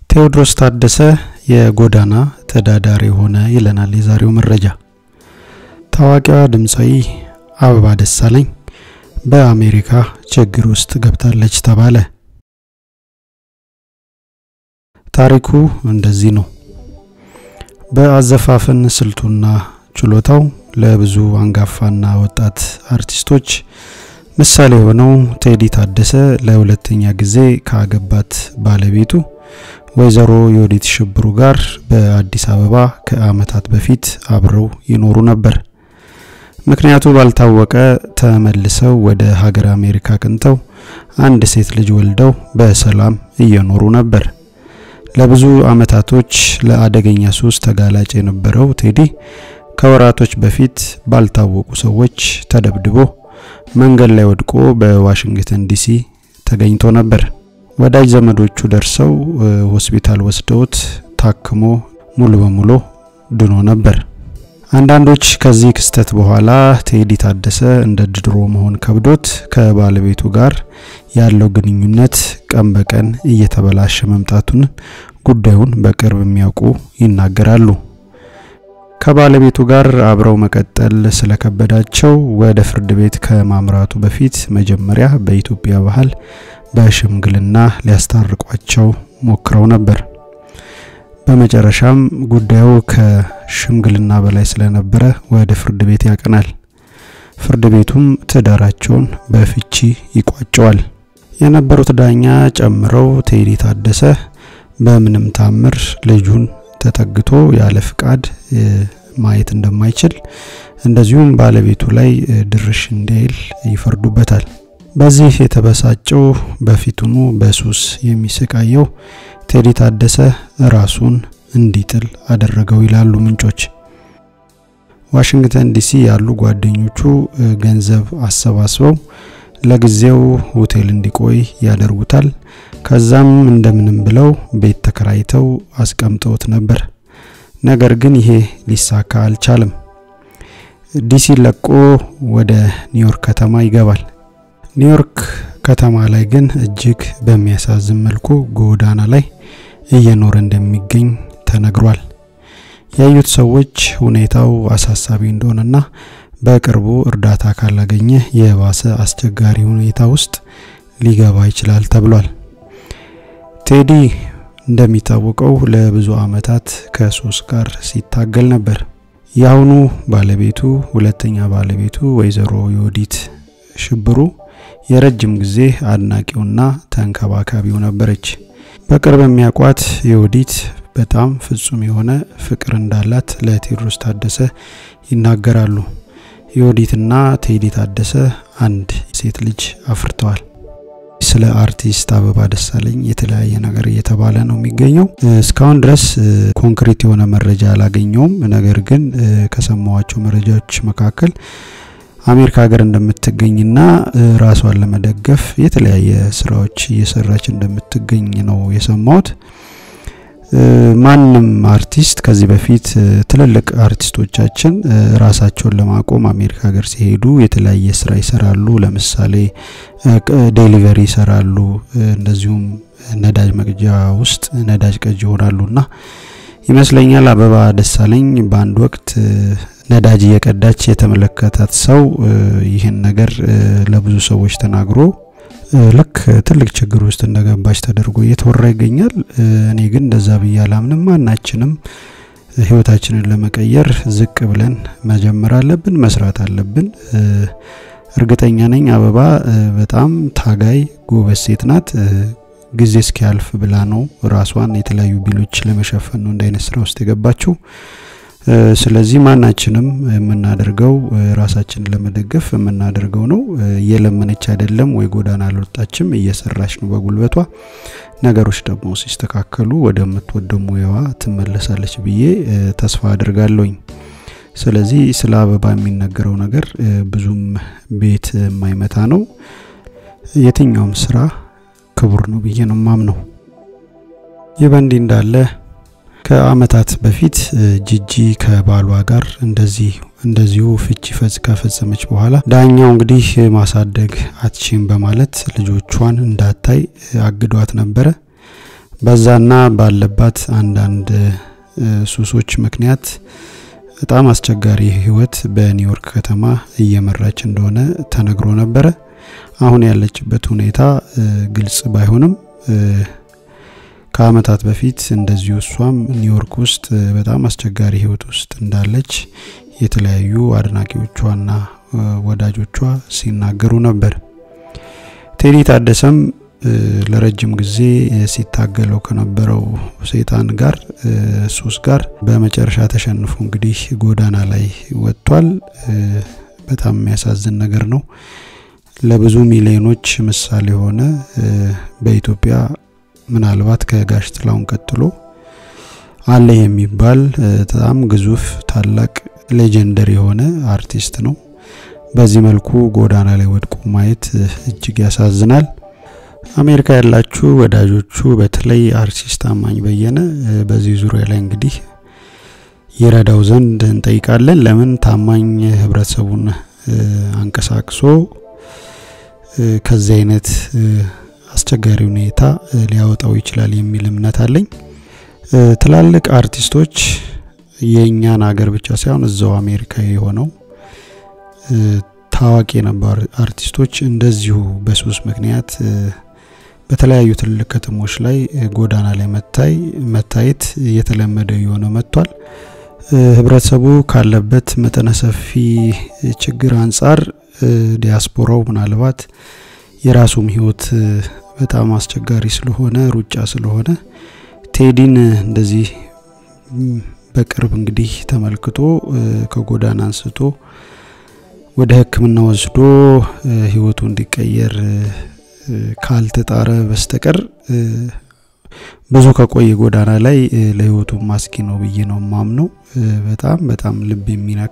ቴዎድሮስ ታደሰ የጎዳና ተዳዳሪ ሆነ ይለናል የዛሬው መረጃ። ታዋቂዋ ድምፃዊ አበባ ደሳለኝ በአሜሪካ ችግር ውስጥ ገብታለች ተባለ። ታሪኩ እንደዚህ ነው። በአዘፋፈን ስልቱና ችሎታው ለብዙ አንጋፋና ወጣት አርቲስቶች ምሳሌ የሆነው ቴዲ ታደሰ ለሁለተኛ ጊዜ ካገባት ባለቤቱ ወይዘሮ የወዲት ሽብሩ ጋር በአዲስ አበባ ከዓመታት በፊት አብረው ይኖሩ ነበር። ምክንያቱ ባልታወቀ ተመልሰው ወደ ሀገር አሜሪካ ቅንተው አንድ ሴት ልጅ ወልደው በሰላም እየኖሩ ነበር። ለብዙ አመታቶች ለአደገኛ ሱስ ተጋላጭ የነበረው ቴዲ ከወራቶች በፊት ባልታወቁ ሰዎች ተደብድቦ መንገድ ላይ ወድቆ በዋሽንግተን ዲሲ ተገኝቶ ነበር። ወዳጅ ዘመዶቹ ደርሰው ሆስፒታል ወስደውት ታክሞ ሙሉ በሙሉ ድኖ ነበር። አንዳንዶች ከዚህ ክስተት በኋላ ቴዲ ታደሰ እንደ ድሮ መሆን ከብዶት ከባለቤቱ ጋር ያለው ግንኙነት ቀን በቀን እየተበላሸ መምጣቱን ጉዳዩን በቅርብ የሚያውቁ ይናገራሉ። ከባለቤቱ ጋር አብረው መቀጠል ስለከበዳቸው ወደ ፍርድ ቤት ከማምራቱ በፊት መጀመሪያ በኢትዮጵያ ባህል በሽምግልና ሊያስታርቋቸው ሞክረው ነበር። በመጨረሻም ጉዳዩ ከሽምግልና በላይ ስለነበረ ወደ ፍርድ ቤት ያቀናል። ፍርድ ቤቱም ትዳራቸውን በፍቺ ይቋጨዋል። የነበሩት ዳኛ ጨምረው ቴዲ ታደሰ በምንም ታምር ልጁን ተጠግቶ ያለ ፍቃድ ማየት እንደማይችል እንደዚሁም ባለቤቱ ላይ ድርሽ እንዳይል ይፈርዱበታል። በዚህ የተበሳጨው በፊቱኑ በሱስ የሚሰቃየው ቴዲ ታደሰ ራሱን እንዲጥል አደረገው ይላሉ ምንጮች። ዋሽንግተን ዲሲ ያሉ ጓደኞቹ ገንዘብ አሰባስበው ለጊዜው ሆቴል እንዲቆይ ያደርጉታል። ከዛም እንደምንም ብለው ቤት ተከራይተው አስቀምጠውት ነበር። ነገር ግን ይሄ ሊሳካ አልቻለም። ዲሲ ለቆ ወደ ኒውዮርክ ከተማ ይገባል። ኒውዮርክ ከተማ ላይ ግን እጅግ በሚያሳዝን መልኩ ጎዳና ላይ እየኖረ እንደሚገኝ ተነግሯል። ያዩት ሰዎች ሁኔታው አሳሳቢ እንደሆነና በቅርቡ እርዳታ ካላገኘ የባሰ አስቸጋሪ ሁኔታ ውስጥ ሊገባ ይችላል ተብሏል። ቴዲ እንደሚታወቀው ለብዙ አመታት ከሱስ ጋር ሲታገል ነበር። የአሁኑ ባለቤቱ ሁለተኛ ባለቤቱ ወይዘሮ የወዲት ሽብሩ የረጅም ጊዜ አድናቂውና ተንከባካቢው ነበረች። በቅርብ የሚያውቋት የወዲት በጣም ፍጹም የሆነ ፍቅር እንዳላት ለቴዎድሮስ ታደሰ ይናገራሉ። የወዲትና ቴዲ ታደሰ አንድ ሴት ልጅ አፍርተዋል። ስለ አርቲስት አበባ ደሳለኝ የተለያየ ነገር እየተባለ ነው የሚገኘው። እስካሁን ድረስ ኮንክሪት የሆነ መረጃ አላገኘውም። ነገር ግን ከሰማዋቸው መረጃዎች መካከል አሜሪካ ሀገር እንደምትገኝና ራሷን ለመደገፍ የተለያየ ስራዎች እየሰራች እንደምትገኝ ነው የሰማሁት። ማንም አርቲስት ከዚህ በፊት ትልልቅ አርቲስቶቻችን ራሳቸውን ለማቆም አሜሪካ ሀገር ሲሄዱ የተለያየ ስራ ይሰራሉ። ለምሳሌ ዴሊቨሪ ይሰራሉ። እንደዚሁም ነዳጅ መቅጃ ውስጥ ነዳጅ ቀጅ ይሆናሉና ይመስለኛል አበባ ደሳለኝ በአንድ ወቅት ነዳጅ እየቀዳች የተመለከታት ሰው ይህን ነገር ለብዙ ሰዎች ተናግሮ ልክ ትልቅ ችግር ውስጥ እንደገባች ተደርጎ እየተወራ ይገኛል። እኔ ግን እንደዛ ብዬ አላምንም። ማናችንም ህይወታችንን ለመቀየር ዝቅ ብለን መጀመር አለብን፣ መስራት አለብን። እርግጠኛ ነኝ አበባ በጣም ታጋይ ጎበዝ ሴት ናት። ጊዜ እስኪያልፍ ብላ ነው ራሷን የተለያዩ ቢሎች ለመሸፈን ነው እንደ አይነት ስራ ውስጥ የገባችው። ስለዚህ ማናችንም የምናደርገው ራሳችንን ለመደገፍ የምናደርገው ነው። እየለመነች አይደለም ወይ ጎዳና አልወጣችም፣ እየሰራች ነው በጉልበቷ። ነገሮች ደግሞ ሲስተካከሉ ወደምትወደው ሙያዋ ትመለሳለች ብዬ ተስፋ አድርጋለሁኝ። ስለዚህ ስለ አበባ የሚነገረው ነገር ብዙም ቤት የማይመታ ነው። የትኛውም ስራ ክቡር ነው ብዬ ነው ማምነው። ይህ በእንዲህ እንዳለ ከአመታት በፊት ጂጂ ከባሏ ጋር እንደዚህ እንደዚሁ ፍቺ ፈጽ ከፈጸመች በኋላ ዳኛው እንግዲህ ማሳደግ አትችም በማለት ልጆቿን እንዳታይ አግዷት ነበረ። በዛና ባለባት አንዳንድ ሱሶች ምክንያት በጣም አስቸጋሪ ህይወት በኒውዮርክ ከተማ እየመራች እንደሆነ ተነግሮ ነበረ። አሁን ያለችበት ሁኔታ ግልጽ ባይሆንም ከአመታት በፊት እንደዚሁ እሷም ኒውዮርክ ውስጥ በጣም አስቸጋሪ ህይወት ውስጥ እንዳለች የተለያዩ አድናቂዎቿና ወዳጆቿ ሲናገሩ ነበር። ቴዲ ታደሰም ለረጅም ጊዜ ሲታገለው ከነበረው ሰይጣን ጋር ሱስ ጋር በመጨረሻ ተሸንፎ እንግዲህ ጎዳና ላይ ወጥቷል። በጣም የሚያሳዝን ነገር ነው። ለብዙ ሚሊዮኖች ምሳሌ የሆነ በኢትዮጵያ ምናልባት ከጋሽ ጥላሁን ቀጥሎ አለ የሚባል በጣም ግዙፍ ታላቅ ሌጀንደሪ የሆነ አርቲስት ነው። በዚህ መልኩ ጎዳና ላይ ወድቆ ማየት እጅግ ያሳዝናል። አሜሪካ ያላችሁ ወዳጆቹ በተለይ አርቲስት ታማኝ በየነ በዚህ ዙሪያ ላይ እንግዲህ ይረዳው ዘንድ እንጠይቃለን። ለምን ታማኝ ህብረተሰቡን አንቀሳቅሶ ከዚህ አይነት አስቸጋሪ ሁኔታ ሊያወጣው ይችላል የሚል እምነት አለኝ። ትላልቅ አርቲስቶች የእኛን ሀገር ብቻ ሳይሆን እዛው አሜሪካ የሆነው ታዋቂ የነበሩ አርቲስቶች እንደዚሁ በሱስ ምክንያት በተለያዩ ትልልቅ ከተሞች ላይ ጎዳና ላይ መታይ መታየት እየተለመደ የሆነ መጥቷል። ህብረተሰቡ ካለበት መጠነ ሰፊ ችግር አንጻር ዲያስፖራው ምናልባት የራሱም ህይወት በጣም አስቸጋሪ ስለሆነ ሩጫ ስለሆነ ቴዲን እንደዚህ በቅርብ እንግዲህ ተመልክቶ ከጎዳና አንስቶ ወደ ሕክምና ወስዶ ህይወቱ እንዲቀየር ካልተጣረ በስተቀር ብዙ ከቆየ ጎዳና ላይ ለህይወቱ ማስጊ ነው ብዬ ነው ማምነው። በጣም በጣም ልብ የሚነካ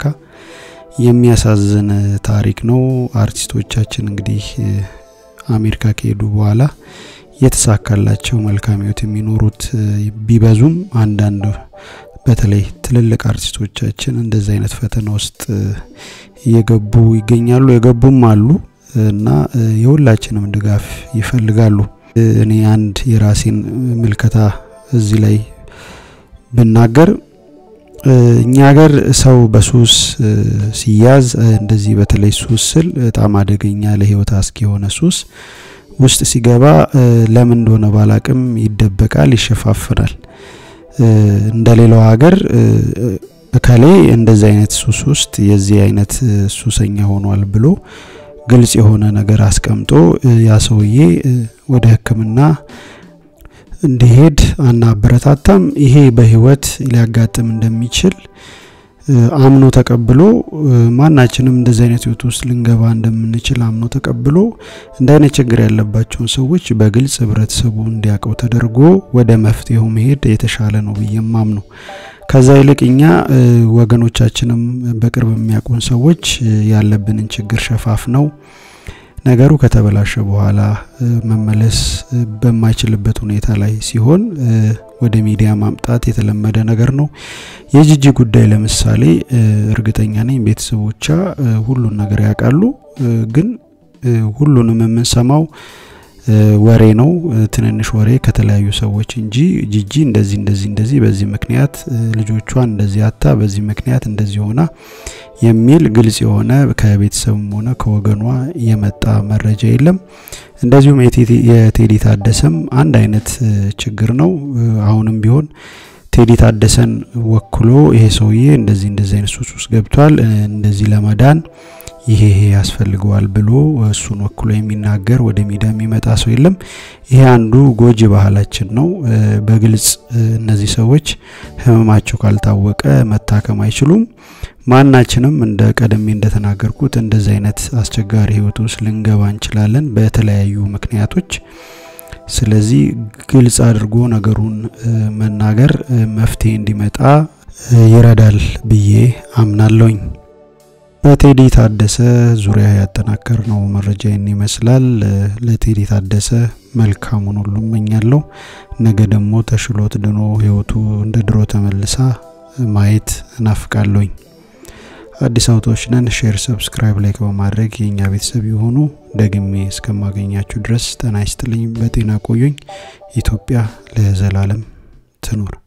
የሚያሳዝን ታሪክ ነው። አርቲስቶቻችን እንግዲህ አሜሪካ ከሄዱ በኋላ የተሳካላቸው መልካም ህይወት የሚኖሩት ቢበዙም አንዳንድ በተለይ ትልልቅ አርቲስቶቻችን እንደዚህ አይነት ፈተና ውስጥ እየገቡ ይገኛሉ። የገቡም አሉ እና የሁላችንም ድጋፍ ይፈልጋሉ። እኔ አንድ የራሴን ምልከታ እዚህ ላይ ብናገር እኛ ሀገር ሰው በሱስ ሲያዝ እንደዚህ በተለይ ሱስ ስል በጣም አደገኛ ለህይወት አስጊ የሆነ ሱስ ውስጥ ሲገባ ለምን እንደሆነ ባላቅም ይደበቃል፣ ይሸፋፍናል። እንደ ሌላው ሀገር እከሌ እንደዚህ አይነት ሱስ ውስጥ የዚህ አይነት ሱሰኛ ሆኗል ብሎ ግልጽ የሆነ ነገር አስቀምጦ ያ ሰውዬ ወደ ሕክምና እንዲሄድ አናበረታታም። ይሄ በህይወት ሊያጋጥም እንደሚችል አምኖ ተቀብሎ ማናችንም እንደዚህ አይነት ህይወት ውስጥ ልንገባ እንደምንችል አምኖ ተቀብሎ እንደ አይነት ችግር ያለባቸውን ሰዎች በግልጽ ህብረተሰቡ እንዲያውቀው ተደርጎ ወደ መፍትሄው መሄድ የተሻለ ነው ብዬም አምነው። ከዛ ይልቅ እኛ ወገኖቻችንም በቅርብ የሚያውቁን ሰዎች ያለብንን ችግር ሸፋፍ ነው ነገሩ ከተበላሸ በኋላ መመለስ በማይችልበት ሁኔታ ላይ ሲሆን ወደ ሚዲያ ማምጣት የተለመደ ነገር ነው። የጂጂ ጉዳይ ለምሳሌ እርግጠኛ ነኝ ቤተሰቦቿ ሁሉን ነገር ያውቃሉ። ግን ሁሉንም የምንሰማው ወሬ ነው፣ ትንንሽ ወሬ ከተለያዩ ሰዎች እንጂ ጂጂ እንደዚህ እንደዚህ እንደዚህ በዚህ ምክንያት ልጆቿን እንደዚህ አታ በዚህ ምክንያት እንደዚህ ሆና የሚል ግልጽ የሆነ ከቤተሰብም ሆነ ከወገኗ የመጣ መረጃ የለም። እንደዚሁም የቴዲ ታደሰም አንድ አይነት ችግር ነው። አሁንም ቢሆን ቴዲ ታደሰን ወክሎ ይሄ ሰውዬ እንደዚህ እንደዚህ አይነት ሱስ ውስጥ ገብቷል፣ እንደዚህ ለመዳን ይሄ ይሄ ያስፈልገዋል ብሎ እሱን ወክሎ የሚናገር ወደ ሚዲያ የሚመጣ ሰው የለም። ይሄ አንዱ ጎጂ ባህላችን ነው። በግልጽ እነዚህ ሰዎች ህመማቸው ካልታወቀ መታከም አይችሉም። ማናችንም እንደ ቀደሜ እንደተናገርኩት እንደዚህ አይነት አስቸጋሪ ህይወት ውስጥ ልንገባ እንችላለን በተለያዩ ምክንያቶች። ስለዚህ ግልጽ አድርጎ ነገሩን መናገር መፍትሄ እንዲመጣ ይረዳል ብዬ አምናለሁኝ። በቴዲ ታደሰ ዙሪያ ያጠናከር ነው መረጃ ይህን ይመስላል። ለቴዲ ታደሰ መልካሙን ሁሉ እመኛለሁ። ነገ ደግሞ ተሽሎት ድኖ ህይወቱ እንደ ድሮ ተመልሳ ማየት እናፍቃለሁኝ። አዲስ አውቶች ነን። ሼር፣ ሰብስክራይብ፣ ላይክ በማድረግ የእኛ ቤተሰብ የሆኑ ደግሜ እስከማገኛችሁ ድረስ ጤና ይስጥልኝ። በጤና ቆዩኝ። ኢትዮጵያ ለዘላለም ትኑር።